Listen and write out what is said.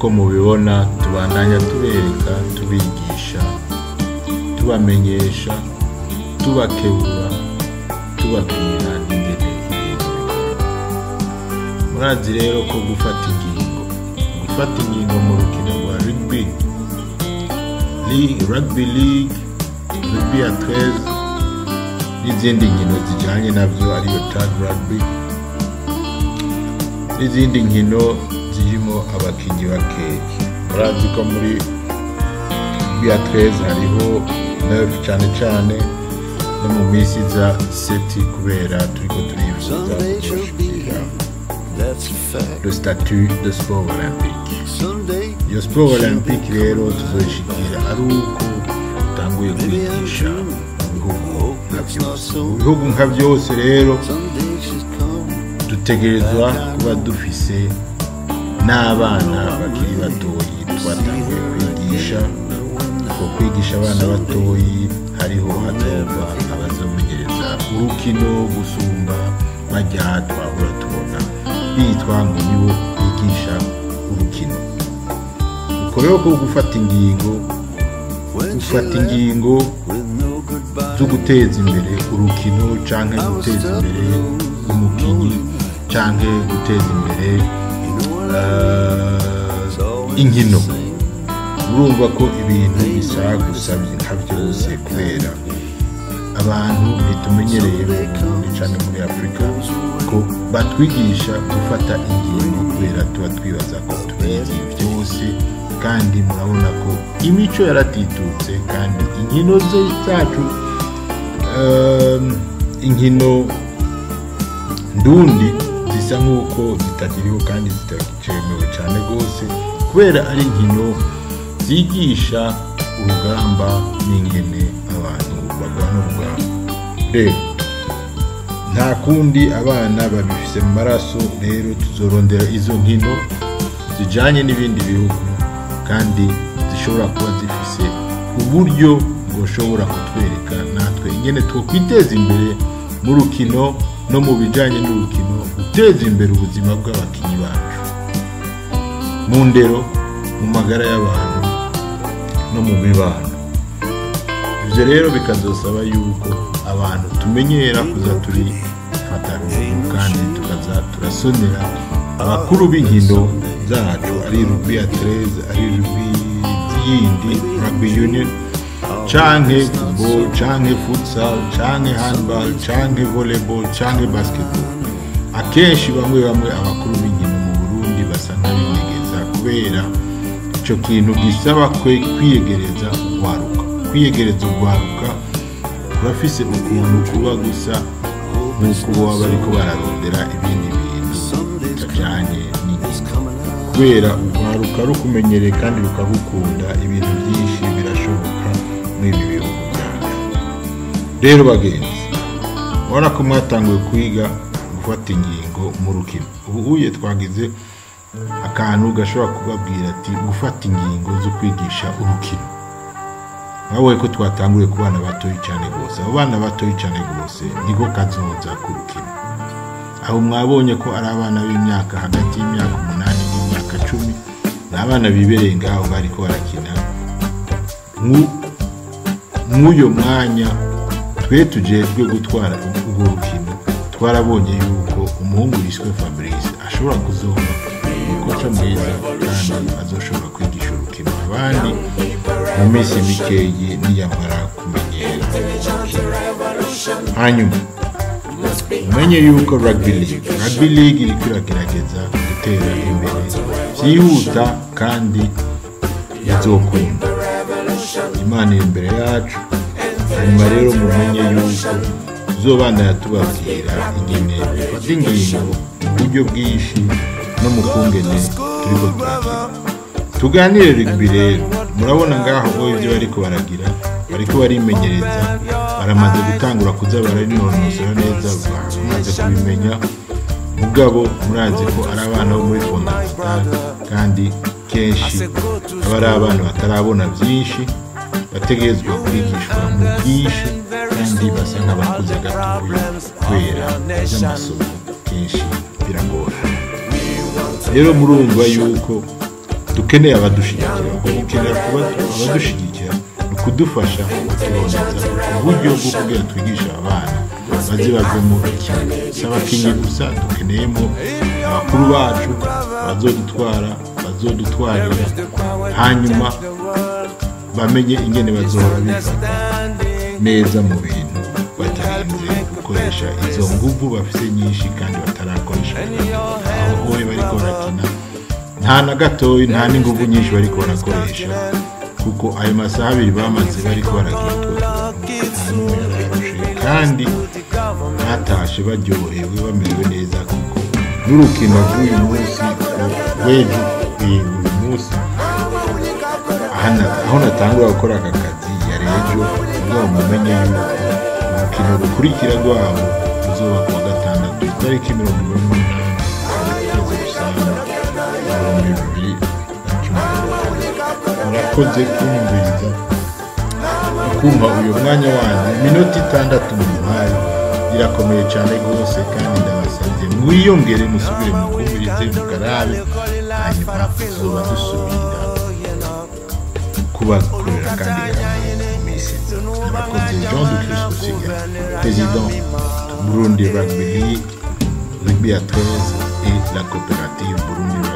nk'uko mubibona tubandanya tubereka tubigisha tubamenyesha tubakebura tubabwira n'ingene ibintu bikorwa murazi rero ko gufata ingingo gufata ingingo mu rukino rwa rugby League- rugby league rugby ya 13 n'izindi nkino zijyanye nabyo ariyo tag rugby n'izindi nkino zirimo abakinnyi bakeya murazi ko muri rugby ya 13 hariho nerf cyane cyane no mu minsi za seti kubera turiko turifuza Someday she'll be kuzoshikira here. That's a fact. le statut de sport olympique Someday iyo sport olympique rero tuzoyishikira ari uko utanguye kwigisha mu bihugu nka byose mu bihugu nka byose rero someday she's come. dutegerezwa kuba dufise n'abana bakiri batoyi twatanguye kwigisha ko kwigisha abana batoyi hariho hazova abazomenyereza urukino gusumba bajya twahora tubona bitwa ngo nibo bigisha urukino uko rero ko gufata ingingo When she gufata left ingingo with no goodbye. zo guteza imbere urukino canke guteza imbere umukinyi canke guteza imbere You know what I eh, always inkino say. urumva ko ibintu bisa gusabye nka byose kubera abantu ntitumenyereye mu Burundi cyane muri afurika ko batwigisha gufata ingingo kubera tuba twibaza ko tubizi byose kandi murabona ko imico yaratitutse kandi inkino ze zacu ehm, inkino ndundi zisa nk'uko zitakiriho kandi zitacemewe cyane rwose kubera ari inkino zigisha urugamba n'ingene abantu barwana urugamba rero nta kundi abana babifise mu maraso rero tuzorondera izo nkino zijyanye n'ibindi bihugu kandi zishobora kuba zifise uburyo bwoshobora kutwereka natwe ingene twokwiteza imbere mu rukino no mu bijyanye n'urukino guteza imbere ubuzima bw'abakinnyi bacu mu ndero mu magara y'abantu no mu mibano ibyo rero bikazosaba yuko abantu tumenyera kuza turifata ruguru kandi tukaza turasonera abakuru b'inkino zacu ari rubi ya tereze ari rubi yindi rugby union canke football canke futsal canke handball canke volleyball canke basketball akenshi bamwe bamwe abakuru b'inkino mu burundi basa nk'abinyegeza kubera icyo kintu gisaba kwe kwiyegereza urwaruka kwiyegereza urwaruka kurafise ukuntu kuba gusa nk'uko baba bariko bararondera ibindi bintu bitajyanye n'inkino kubera urwaruka rukumenyereye kandi rukagukunda ibintu byinshi birashoboka muri ibi bihugu byacu rero bagenzi urabona ko mwatanguye kwiga gufata ingingo mu rukino ubu uye twagize akantu gashobora kubabwira ati gufata ingingo zo kwigisha urukino mwaboye ko twatanguriye ku bana batoyi cyane rwose abo bana batoyi cyane rwose niko kazoza ku rukino aho mwabonye ko ari abana b'imyaka hagati y'imyaka umunani n'imyaka cumi ni abana bibereye ngaho bari ko barakina Nk'u- mw'uyo mwanya twe tujejwe gutwara urwo rukino twarabonye yuko umuhungu yiswe fabrice ashobora kuzoma umukoca mwiza kandi azoshobora kwigisha urukino abandi mu minsi mikeyi niyamara kumenyera hanyuma umenye yuko rugby league rugby league iriko iragerageza gutera imbere byihuta kandi izokunda imana iri imbere yacu hanyuma rero mumenye yuko tuzobandanya tubabwira ingene dufata ingingo mu buryo bwinshi no mu kungene turiko turakina tuganire rugby rero murabona ngaho bo ibyo bariko baragira bariko barimenyereza baramaze gutangura kuza baranonosora neza bamaze kubimenya mugabo murazi ko ari abana bo muri fondamental kandi kenshi aba ari abana batarabona byinshi bategerezwa kwigishwa mu bwinshi kandi basa nk'abakuze gatoya kubera iby'amasomo kenshi biragora rero murumva yuko dukeneye abadushyigikira ubwo gukenera kuba abadushyigikira ni ukudufasha kutuboneza uburyo bwo kugira twigisha abana baze bave mu bakinnyi si abakinnyi gusa dukeneyemo abakuru bacu bazodutwara bazodutwarira hanyuma bamenye ingene bazohora bifata neza mu bintu batarinze gukoresha izo nguvu bafite nyinshi kandi batarakoresha aho hoye bariko barakina nta na gatoya nta n'inguvu nyinshi bariko barakoresha kuko ayo masaha abiri bamaze bariko baragira utwo tuntu nta n'umwe yararushe kandi batashe baryohewe bamerewe neza kuko n'urukino rw'uyu munsi rw'ejo uyu munsi aha- aho natangura gukora aka kazi yari ejo ngo mumenye yuko urukino rukurikira rwabo ruzoba kuwa gatandatu itariki mirongo ine n'umunani ukwezi gusanga ibihumbi bibiri na cumi na gatanu murakoze kumviriza kumva uyu mwanya wanyu iminota itandatu muhaye irakomeye cyane rwose kandi ndabasabye mwiyongere musubire mukumvirize mukarabe hanyuma tuzoba dusubira kubakorera kandi mu minsi abakozi jean de christ gusiga président burundi rugby league rugby à 13 et la coopérative burundi rugby